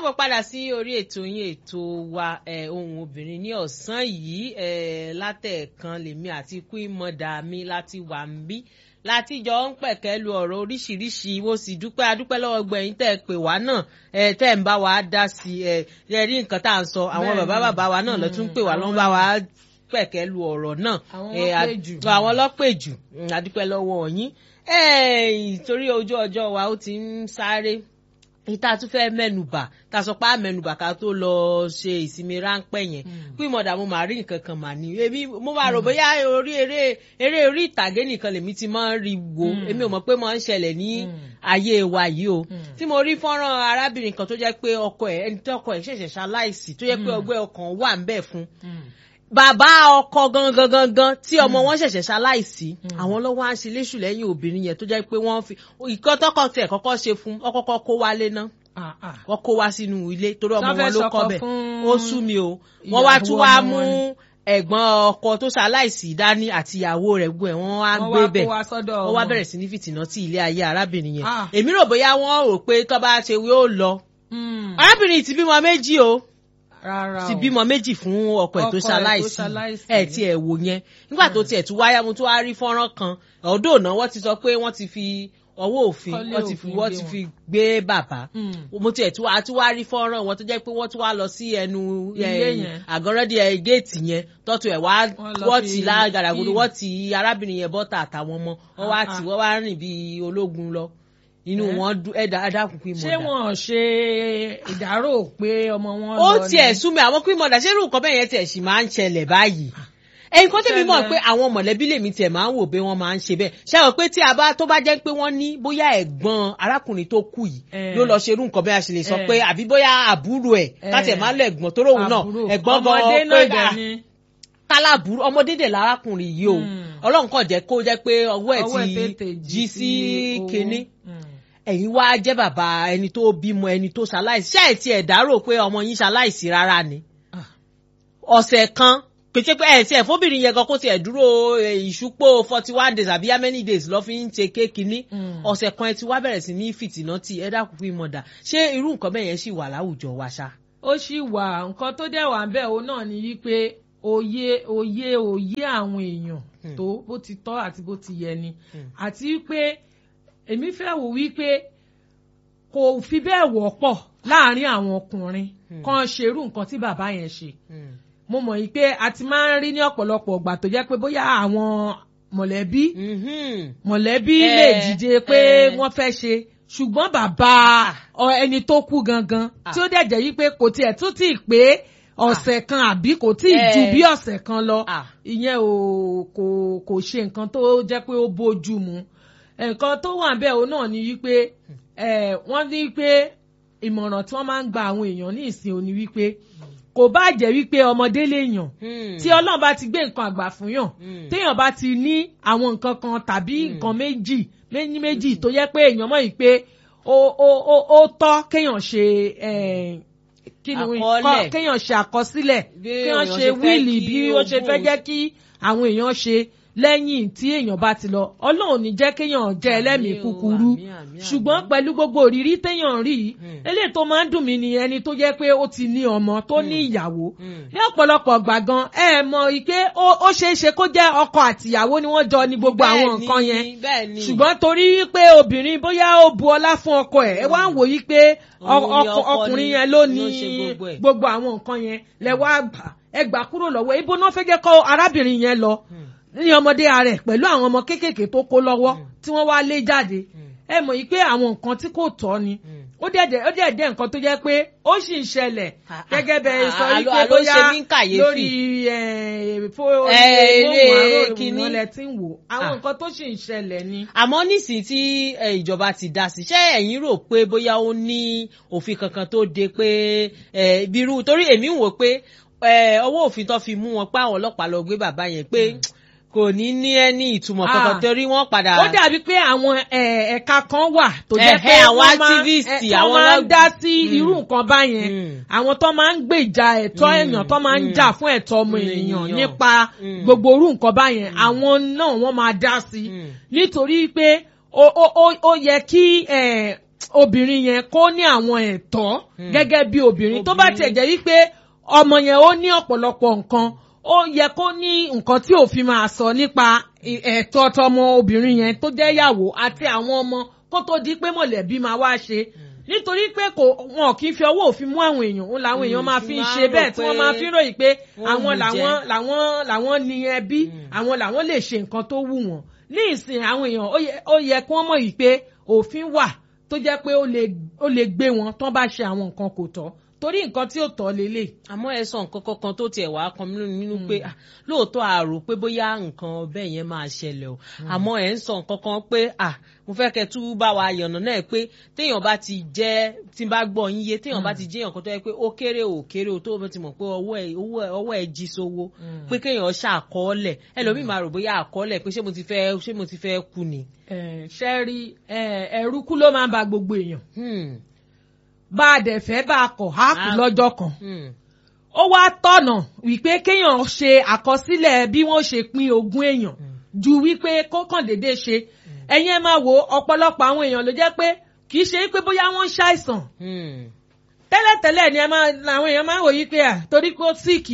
káàbọ̀ padà sí orí ètò yín ètò wa ohun obìnrin ní ọ̀sán yìí látẹ̀ẹ̀kan lèmi àti queen mother mi láti wà ń bí láti jọ ń pẹ̀kẹ́ lu ọ̀rọ̀ oríṣiríṣi mo sì dúpẹ́ adúpẹ́ lọ́wọ́ gbẹ̀yìn tẹ́ ẹ pè wá náà ẹ tẹ́ ẹ ń bá wa dá sí ẹ ẹ rí nǹkan tá à ń sọ àwọn bàbá bàbá wa náà lọ tún pè wá lọ́n bá wa pẹ̀kẹ́ lu ọ̀rọ̀ náà àwọn lọ́pẹ̀ jù adúpẹ́ lọ́wọ́ yín torí ojú ọjọ́ wa ó ti ń sáré ìta tún fẹ́ mẹ́nubà ta sọ pé àmẹ́nubà ká tó lọ ṣe ìsinmi ráńpẹ́ yẹn pé mọ̀dà mo máa rí nǹkan kan mà ní èmi mo máa rò bóyá orí eré eré orí ìtàgé nìkan lèmi ti máa ń rí wo èmi ò mọ̀ pé máa ń ṣẹlẹ̀ ní ayé wa yìí o tí mo rí fọ́nrán arábìnrin kan tó jẹ́ pé ọkọ ẹ̀ ẹni tó ọkọ ẹ̀ ṣẹ̀ṣẹ̀ ṣaláìsí tó jẹ́ pé ọgbẹ́ ọkàn wà ń bẹ̀ fún bàbá ọkọ gangan gangan tí ọmọ wọn ṣẹ̀ṣẹ̀ ṣaláìsí àwọn lọ́wọ́ á ń ṣe léṣù lẹ́yìn obìnrin yẹn tó jẹ́ pé wọ́n fi ìkọ́ tọkọ tẹ̀ kọ́kọ́ ṣe fún ọkọ́kọ́ kó wálé ná wọ́n kó wá sínú ilé torí ọmọ wọn ló kọ́ bẹ̀ ó sú mi o wọ́n wá tún wá mú ẹ̀gbọ́n ọkọ tó ṣaláìsí dání àti ìyàwó rẹ̀ gbọ́ ẹ̀ wọ́n wá gbé bẹ̀ wọ́n wá bẹ̀rẹ̀ sí ní fìtìnà tí ilé ayé arábìnrin yẹn èmi rò bóyá wọ́n rò pé tó bá ṣe yóò lọ arábìnrin ti bímọ méjì o ti bímọ méjì fún ọkọ ẹ tó ṣaláìsí ẹ tí ẹ wò yẹn nígbà tó tiẹ̀ tún wáyà mo tún wá rí fọ́nrán kan ọ̀dọ́ òná wọ́n ti sọ pé wọ́n ti fi ọwọ́ òfin wọ́n ti fi wọ́n ti fi gbé bàbá mo tiẹ̀ tún wá tún wá rí fọ́nrán wọn tó jẹ́ pé wọ́n tún wá lọ sí ẹnu àgọ́rọ́dì géètì yẹn tọ́tù ẹ̀ wá wọ́n ti lágàdàgodo wọ́n ti arábìnrin yẹn bọ́tà àtàwọn ọmọ wọ́n wá tì wọ́n wá rìn bíi ológun lọ inú wọn ẹdá adákùn pín mọdà. ṣé wọn ṣe ìdárò pé ọmọ wọn lọ ni. ó tiẹ̀ sún mi àwọn pín mọdà ṣé irú nǹkan bẹ́ẹ̀ yẹn tiẹ̀ sì máa ń ṣẹlẹ̀ báyìí. ẹyin kan tẹ̀mí mọ̀ pé àwọn mọ̀lẹ́bí lèmi tiẹ̀ máa ń wò pé wọ́n máa ń ṣe bẹ́ẹ̀ ṣé àwọn pé tí a bá tó bá jẹ́ pé wọ́n ní bóyá ẹ̀gbọ́n arákùnrin tó kù yìí ló lọ ṣerú nǹkan bẹ́ẹ̀ a ṣe lè sọ pé àbí bóyá àbúrò ẹ̀ káṣẹ̀ máa lọ ẹ̀gbọ́n tó róhùn náà ẹ̀gbọ́n gan pé kálábùrú ọmọdé dẹ̀ lárákùnrin yìí o ọlọ́run kàn jẹ́ kó jẹ́ pé ọwọ́ ẹ̀ ti jí sí kinní ẹ̀yin wá jẹ́ bàbá ẹni tó bímọ ẹni tó ṣaláìsí ṣáà ẹ̀ tiẹ̀ dárò pé ọmọ yín ṣaláìsí rárá ni ọ̀sẹ̀ kan pété pé ẹ̀ tiẹ̀ fóbìnrin yẹn gan kó tiẹ̀ dúró ìṣúpó forty one days àbí how many days lọ́ fi ń ṣe kéèkì ní ọ̀sẹ̀ kan ẹ ti wá bẹ̀rẹ̀ sí ní fìtìnà tí ẹ dákun fún ìmọ̀dà ṣé irú nǹkan bẹ́ẹ̀ yẹn sì wà láwùjọ wa ṣá. ó sì wà nǹkan tó dẹ̀ wà ń bẹ̀ òun náà ni wípé òye òye òye àwọn èèyàn tó bó ti tọ́ àti bó ti yẹ ni àti wípé èmi fẹ́ wò wípé kò fi bẹ́ẹ̀ wọ́pọ̀ láàrin àwọn ọkùnrin kan ṣerú nǹkan tí bàbá yẹn ṣe mo mọ̀ yìí pé a ti máa ń rí ní ọ̀pọ̀lọpọ̀ ọgbà tó jẹ́ pé bóyá àwọn mọ̀lẹ́bí mọ̀lẹ́bí lè dìde pé wọ́n fẹ́ ṣe ṣùgbọ́n bàbá ẹni tó kú gangan tí ó dẹ̀ jẹ́ yìí pé kò tiẹ̀ tún tì pé ọ̀sẹ̀ kan àbí kò tí ì ju bí ọ̀sẹ̀ kan lọ ìyẹn ò kò kò ṣe nǹkan tó jẹ́ pé ó bójú mu nǹkan tó wà bẹ́ẹ̀ o náà ni wípé wọ́n ní pé ìmọ̀ràn tí wọ́n máa ń gba àwọn èèyàn ní ìsìn òní wípé kò bá jẹ́ wípé ọmọdé lè yàn tí ọlọ́run bá ti gbé nǹkan àgbà fún yàn téèyàn bá ti ní àwọn nǹkan kan tàbí nǹkan méjì méjì méjì tó yẹ pé èèyàn mọ̀ yìí pé ó tọ́ kéèyàn ṣe kí ni kéèyàn ṣe àkọsílẹ̀ kéèyàn ṣe wíìlì bí ó ṣe fẹ́ jẹ́ kí àwọn èèyàn ṣe lẹ́yìn tí èèyàn bá ti lọ ọlọ́run ní jẹ́ kéèyàn jẹ́ ẹlẹ́mìí kúkúrú ṣùgbọ́n pẹ̀lú gbogbo òrírí téèyàn rí i eléyìí tó máa ń dùn mí ni ẹni tó jẹ́ pé ó ti ní ọmọ tó ní ìyàwó ní ọ̀pọ̀lọpọ̀ gbàgán ẹ mọ̀ pé ó ṣeé ṣe kó jẹ́ ọkọ àtìyàwó ni wọ́n jọ ní gbogbo àwọn nǹkan yẹn ṣùgbọ́n torí pé obìnrin bóyá ó bu ọlá fún ọkọ ẹ̀ ẹ wá ń wò yí pé ọkùnrin yẹn ló ní gbogbo àwọn nǹkan yẹn lẹ wá gbà ẹ gbà kúrò lọ́wọ́ ibo náà fẹ́ jẹ́ kó arábìnrin yẹn lọ ní ọmọdé rẹ̀ pẹ̀lú àwọn ọmọ kéékèèké tó kó lọ́wọ́ tí wọ́n wá lé jáde ẹ mọ̀ yìí pé àwọn nǹkan tí kò tọ́ ni ó dẹ̀dẹ̀ ó dẹ̀dẹ̀ nǹkan tó jẹ́ pé ó sì ń ṣẹlẹ̀ gẹ́gẹ́ bẹ́ẹ̀ sọ wípé bóyá lórí eré kìíní lẹ ti ń wò àwọn nǹkan tó sì ń ṣẹlẹ̀ ni. àmọ́ nísìnyí tí ìjọba ti dá sí ṣé ẹ̀yin rò pé bóyá ó ní òfin kankan tó de pé bírú torí èmi ń wò pé ọwọ́ òfin tó fi mú wọn pé àwọn ọlọ́pàá lọ gbé bàbá yẹn pé kò ní ní ẹni ìtumọ̀ kankan torí wọ́n padà. ó dàbí pé àwọn ẹ̀ka kan wà tó jẹ́ pé àwọn activist àwọn máa ń dá sí irú nǹkan báyẹn àwọn tó máa ń gbèjà ẹ̀tọ́ èèyàn tó máa ń jà fún ẹ̀tọ́ ọmọ ènìyàn nípa gbogbo irú nǹkan báyẹn àwọn náà wọ́n máa dá sí nítorí pé ó yẹ kí obìnrin yẹn kó ní àwọn ẹ̀tọ́ Hmm. gẹ́gẹ́ bí obìnrin tó bá Obìnrin. tiẹ̀ jẹ́ wípé ọmọ yẹn ó ní ọ̀pọ̀lọpọ̀ nǹkan ó yẹ kó ní nǹkan tí òfin máa sọ nípa ì- ẹ̀tọ́ tọmọ obìnrin yẹn tó jẹ́ ìyàwó àti àwọn ọmọ kó tó di pé mọ̀lẹ́bí máa wá ṣe nítorí pé kò wọn kì í fi ọwọ́ òfin mú àwọn èèyàn òun làwọn èèyàn Mm, máa fi fi ń máa ṣe rò bẹ́ẹ̀ tí wọ́n pé máa fi ń ròyìn pé wọ́n àwọn mú làwọn jẹ. làwọn làwọn ní ẹbí àwọn làwọn lè ṣe nǹkan tó wù wọ́n ní ìsìn àwọn èèyàn ó yẹ- ó yẹ kí wọ́n mọ̀ yìí pé òfin wà tó jẹ́ pé ó lè ó lè gbé wọn tán bá ṣe àwọn nǹkan kò tọ́ torí nǹkan tí ò tọ́ lélẹ̀. àmọ́ ẹ sọ nǹkan kankan tó tiẹ̀ wá kan mí nínú pé ah, lóòótọ́ àrò pé bóyá nǹkan bẹ́ẹ̀ yẹn máa ṣẹlẹ̀ o àmọ́ ẹ̀ ń sọ nǹkan kan pé ah, mo fẹ́ kẹ́ tú bá wa yànnà náà pé téèyàn bá ti jẹ́ tí n bá gbọ́ yín yé téèyàn bá ti jẹ́ èèyàn kan tó yẹ pé ó kéré ò kéré o tó o ti mọ̀ pé ọwọ́ ẹ̀ ọwọ́ ẹ̀ ọwọ́ ẹ̀ jí sówó pé kéèyàn ṣàkọọ́lẹ̀ ẹlòmíì máa rò bóyá àkọọ́lẹ̀ pé ṣé mo ti fẹ́ ṣé mo ti fẹ́ kú ni. ṣe rí ẹ̀rú kú ló máa ń ba gbogbo èèyàn Hmm, bá a dẹ̀ fẹ́ bá a kọ̀ á kú Ah. lọ́jọ́ kan. hmm, ó wá tọ̀nà wípé kéèyàn ṣe àkọsílẹ̀ bí wọ́n ṣe pín ogún èèyàn ju wípé kó kàn déédéé ṣe ẹ̀yin ẹ máa wo ọ̀pọ̀lọpọ̀ àwọn èèyàn ló jẹ́ pé kì í ṣe pé bóyá wọ́n ń ṣàìsàn hmm. tẹ́lẹ̀tẹ́lẹ̀ ni ẹ máa làwọn èèyàn máa ń wòye pé à torí pé ó síìkì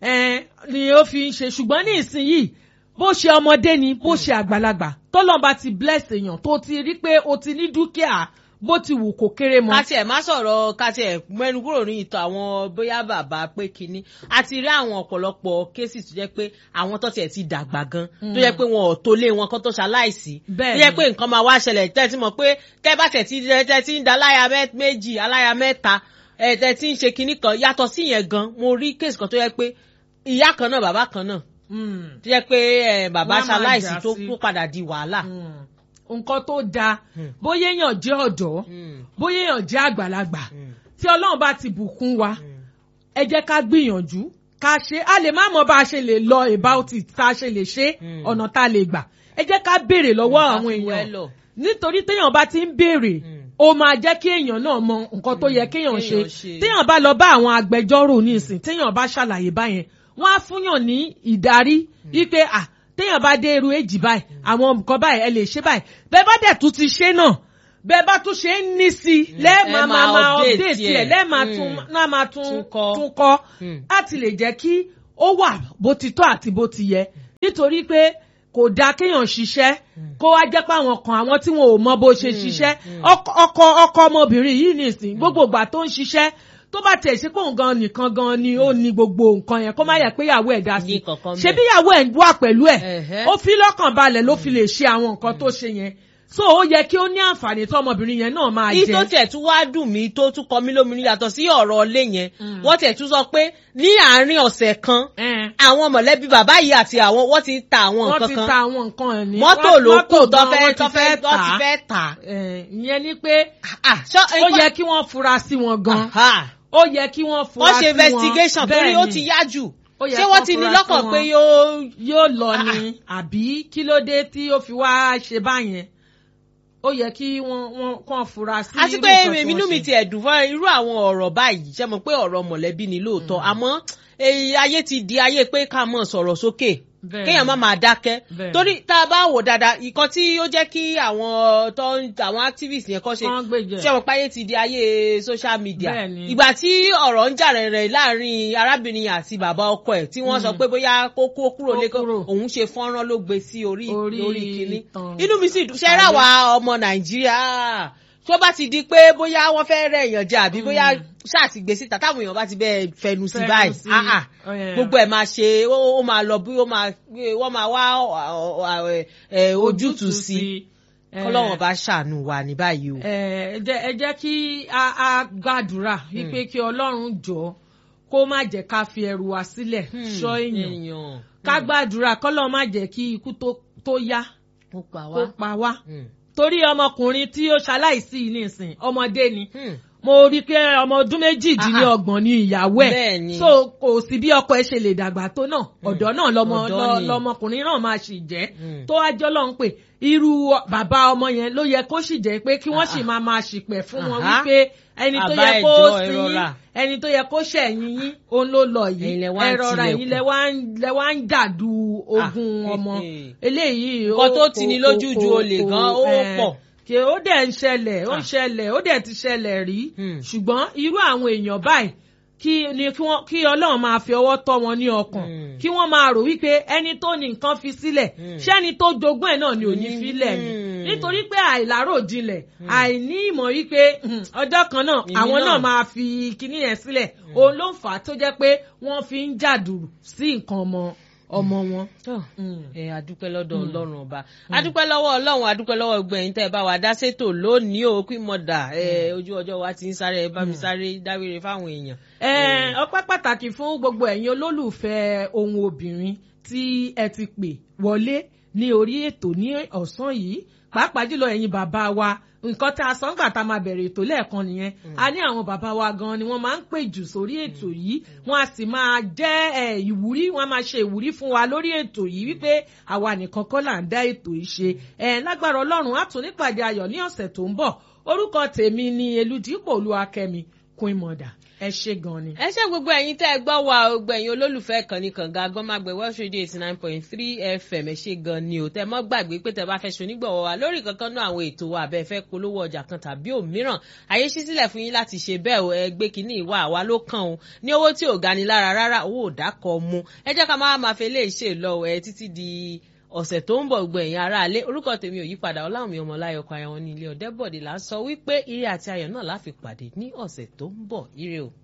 ni ó fi ń ṣe ṣùgbọ́n ní ìsinyìí bó ṣe ọmọdé ni bó ṣe àgbàlagbà tọ́lọ́mba ti bless èèyàn tó ti rí pé o ti ní dúkìá bó ti wù kó kéré mọ́. ká tiẹ̀ má sọ̀rọ̀ ká tiẹ̀ mẹ́nu kúrò ní ìtọ̀ àwọn bóyá bàbá pé kínní a ti rí àwọn ọ̀pọ̀lọpọ̀ kéésì tó jẹ́ pé àwọn tó tiẹ̀ ti dàgbà gan tó jẹ́ pé wọn ò tó lé wọn kó tó ṣaláìsí Bẹ́ẹ̀ tó jẹ́ ni. pé nǹkan máa wá ṣẹlẹ̀ tẹ́ ti mọ̀ pé tẹ́ bá tẹ̀ ti tẹ́ ti ń da aláya mẹ́- méjì aláya mẹ́ta ẹ̀ tẹ́ ti ń ṣe kinní kan yàtọ̀ sí yẹn gan mo rí kéésì kan tó jẹ́ pé ìyá kan náà bàbá kan náà Mm. tó jẹ́ pé ẹ̀, bàbá Wọ́n á máa ṣaláìsí jà tó sí. tó padà di wàhálà. Mm. nǹkan tó dáa Hmm. bóyá èèyàn jẹ́ ọ̀dọ́ Hmm, bóyá èèyàn jẹ́ àgbàlagbà hmm, tí ọlọ́run bá ti bùkún wa hmm. ẹ jẹ́ ká gbìyànjú ká ṣe a lè má mọ bá a ṣe lè lọ about it tá a ṣe lè ṣe Mm. ọ̀nà tá a lè gbà ẹ jẹ́ ká béèrè lọ́wọ́ Ká àwọn fi èèyàn wẹ́lọ̀. nítorí téèyàn bá ti ń béèrè Mm. ó máa jẹ́ kí èèyàn náà mọ nǹkan tó yẹ kéèyàn ṣe kéèyàn ṣe. téèyàn bá lọ bá àwọn agbẹjọ́rò ní ìsìn téèyàn bá ṣàlàyé báyẹn wọ́n á fúnyàn ní ìdarí wípé à téèyàn bá dé irú èjì báyìí àwọn nǹkan báyìí ẹ lè ṣe báyìí bẹ́ẹ̀ bá dẹ̀ tún ti ṣe náà bẹ́ẹ̀ bá tún ṣe ń ní sí i lẹ́ẹ̀ma ẹ máa máa máa update update ẹ̀. ẹ̀ lẹ́ẹ̀ma Mm. tún náà máa tún Tún kọ́. tún kọ́ Mm. láti lè jẹ́ kí ó wà bó ti tọ́ àti bó ti yẹ nítorí pé kò dáa kéèyàn ṣiṣẹ́ kó wá jẹ́ pé àwọn kan àwọn tí wọn ò mọ bó ṣe ṣiṣẹ́ ọkọ ọkọ ọkọ ọmọbìnrin yìí nìsín gbogbo ìgbà tó ń ṣiṣẹ́ tó bá tiẹ̀ ṣe pé òun gan nìkan gan ni ó ní gbogbo nǹkan yẹn kó má yẹ pé ìyàwó ẹ̀ dá sí Ní kankan ṣe bẹ́ẹ̀. bí ìyàwó ẹ̀ wà pẹ̀lú ẹ̀ Ẹ̀hẹ́. ó fi lọ́kàn balẹ̀ ló fi lè ṣe àwọn nǹkan tó ṣe yẹn so ó yẹ kí ó ní àǹfààní tó ọmọbìnrin yẹn náà máa èyí jẹ. tó tiẹ̀ tún wá dùn mí tó tún kọ mí lóminú yàtọ̀ sí ọ̀rọ̀ ilé yẹn wọ́n tiẹ̀ tún sọ pé ní àárín ọ̀sẹ̀ kan Ẹn. àwọn mọ̀lẹ́bí bàbá yìí àti àwọn wọ́n ti ń ta àwọn wọ́n nǹkan ti kan ta àwọn nǹkan ẹ̀ ní. mọ́tò wọ́n- ló kù mọ́tò tó gan fẹ́ wọ́n tó ti fẹ́ fẹ́ tó ti tà á. fẹ́ tà. Ẹn, ìyẹn ni pé Ah, ṣọ́- ó yẹ kí wọ́n fura sí wọn gan Aha. ó yẹ kí wọ́n fura wọ́n sí ṣe wọn investigation torí Bẹ́ẹ̀ ó ni. ti yá jù Ó yẹ ṣé kán wọ́n ti ní fura sí lọ́kàn wọn. pé yóò yóò lọ Ah, ni àbí kí ló dé tí ó fi wá ṣe báyẹn ó yẹ kí wọ́n wọ́n kàn fura sí àti irú pé nǹkan tí inú wọ́n mi ṣe. ti ẹ̀dùn fún irú àwọn ọ̀rọ̀ báyìí ṣe mọ̀ pé ọ̀rọ̀ mọ̀lẹ́bí ni lóòótọ́ àmọ́ èyí ayé ti di ayé pé ká mọ̀ sọ̀rọ̀ sókè Bẹ́ẹ̀ kéèyàn ni. má máa dákẹ́ Bẹ́ẹ̀ torí tá a bá wò dáadáa ìkan tí ó jẹ́ kí àwọn tó ń àwọn activists yẹn kọ́ ṣe Kán gbèjẹ. ṣé wọn páyé ti di ayé social media Bẹ́ẹ̀ ni. ìgbà tí ọ̀rọ̀ ń jà rẹ̀rẹ̀ láàrin arábìnrin àti bàbá ọkọ ẹ̀ tí wọ́n sọ pé bóyá kó kó kúrò Kó lẹ́kọ̀ọ́ kúrò. òun ṣe fọ́nrán ló gbé sí orí Orí orí kínní ìtàn. inú mi sì dùn ṣe rà wá ọmọ nàìjíríà tó bá ti di pé bóyá wọ́n fẹ́ rẹ̀ èèyàn jẹ àbí bóyá ṣáàtì gbé síta táwọn èèyàn bá ti bẹ́ẹ̀ fẹnu sí Fẹnu báyìí sí. ah, ah. Ẹ̀. gbogbo ẹ̀ máa ṣe ó ó máa lọ bí ó máa wọ́n máa wá ọ, ọ, ọ, ẹ, ẹ, ojútùú sí kọ́lọ́wọ́n bá ṣàánú wa ní báyìí o. ẹ ẹ jẹ́ ẹ jẹ́ kí a a gbàdúrà wípé kí ọlọ́run jọ kó má jẹ́ ká fi ẹrù wa sílẹ̀ ṣọ́ èèyàn èèyàn ká gbàdúrà kọ́lọ́ má jẹ́ kí ikú tó- tó yá ó pa kó wá. pa wá Hmm. torí ọmọkùnrin tí ó ṣaláìsí yìí nísìn ọmọdé ni Hmm. mo rí i pé ọmọ ọdún méjìdínlọ́gbọ̀n ni ìyàwó Bẹ́ẹ̀ ni. ẹ̀ so kò sí bí ọkọ ẹ̀ ṣe lè dàgbà tó náà ọ̀dọ́ náà lọmọ Ọ̀dọ́ lọ- ni. lọmọkùnrin náà máa sì jẹ́ Hmm. tó wájọ́ lọ́n pé irú bàbá ọmọ yẹn ló yẹ kó sì jẹ́ pé kí wọ́n sì Ah. máa máa ṣìpẹ̀ fún wọn Aha. wípé ẹni tó Àbá yẹ kó ẹjọ́ ẹ sí rọra. ẹni tó yẹ kó ṣẹ̀yìn yín òun ló lọ yìí Ẹ̀yin lẹ wá ń ẹ rọra tilẹ̀kùn. ẹ̀yin lẹ wá ń lẹ wá ń dàdú ogun Ah, ọmọ eh, eh. eléyìí nǹkan ó- tó ti ní kò- lójú kò- ju kò- olè kò- gan ó eh, pọ̀. kí ó dẹ̀ ń ṣẹlẹ̀ ó ń ṣẹlẹ̀ ó dẹ̀ ti ṣẹlẹ̀ rí ṣùgbọ́n irú àwọn èèyàn báyìí kí ni kí wọ́n kí ọlọ́run máa fi ọwọ́ tọ́ wọn ní ọkàn kí wọ́n máa rò wípé ẹni tó ní nǹkan fi sílẹ̀ ṣẹ́ni tó jogún ẹ̀ náà ni ò ní filẹ̀ ni nítorí pé àìláròjinlẹ̀ àìní ìmọ̀ wípé ọjọ́ kan náà àwọn náà máa fi kinní yẹn sílẹ̀ òun ló ń fà á tó jẹ́ pé wọ́n fi ń jàdùrù sí nǹkan ọmọ ọmọ wọn. ẹ adúpẹ́ lọ́dọ̀ ọlọ́run ọba adúpẹ́ lọ́wọ́ ọlọ́run adúpẹ́ lọ́wọ́ gbẹ̀yìn tẹ́ ẹ bá wa dá sétò lónìí o kí mọ̀dà ojú ọjọ́ wa ti ń sáré ẹ bá mi sáré dáwére fáwọn èèyàn. ọpẹ́ pàtàkì fún gbogbo ẹ̀yin olólùfẹ́ ohun obìnrin tí ẹ ti pè wọlé ní orí ètò ní ọ̀sán yìí pàápàá jùlọ ẹ̀yin bàbá wa nǹkan tá a sọ ńgbà tá a máa bẹ̀rẹ̀ ètò lẹ́ẹ̀kan nìyẹn a ní àwọn bàbá wa gan ni wọ́n máa ń pè jù sórí ètò yìí wọ́n á sì máa jẹ́ ìwúrí wọ́n á máa ṣe ìwúrí fún wa lórí ètò yìí wípé àwa nìkan kọ́ là ń dá ètò yìí ṣe lágbára ọlọ́run á tún nípàdé ayọ̀ ní ọ̀sẹ̀ tó ń bọ̀ orúkọ tèmi ni eludipò olúwakẹ́mi queen mother ẹ ṣe gan ni. ẹ ṣe gbogbo ẹ̀yin tẹ́ ẹ gbọ́ wa gbogbo ẹ̀yin olólùfẹ́ ìkànnì kànga agbọmọgbẹ Welsh Radio eighty nine point three FM ẹ ṣe gan ni o tẹ́ mọ́ gbàgbé pé tẹ́ bá fẹ́ ṣonígbọ̀wọ́ wa lórí kankan náà àwọn ètò wa abẹ́ fẹ́ polówó ọjà kan tàbí òmíràn àyè ṣí sílẹ̀ fún yín láti ṣe bẹ́ẹ̀ o ẹ gbé kínní ìwà àwa ló kàn o ní owó tí ò gani lára rárá owó ò dákọ̀ mu ẹ jẹ́ ká máa máa fi eléyìí ṣe lọ ẹ títí di ọ̀sẹ̀ tó ń bọ̀ gbọ́ ẹ̀yin aráalé orúkọ tèmi ò yípadà ọláwùmí ọmọláyọ̀ ọkọ̀ ayọ̀ wọn ní ilé ọ̀dẹ́bọ̀dé là ń sọ wípé ire àti ayọ̀ náà láfi pàdé ní ọ̀sẹ̀ tó ń bọ̀ ire o.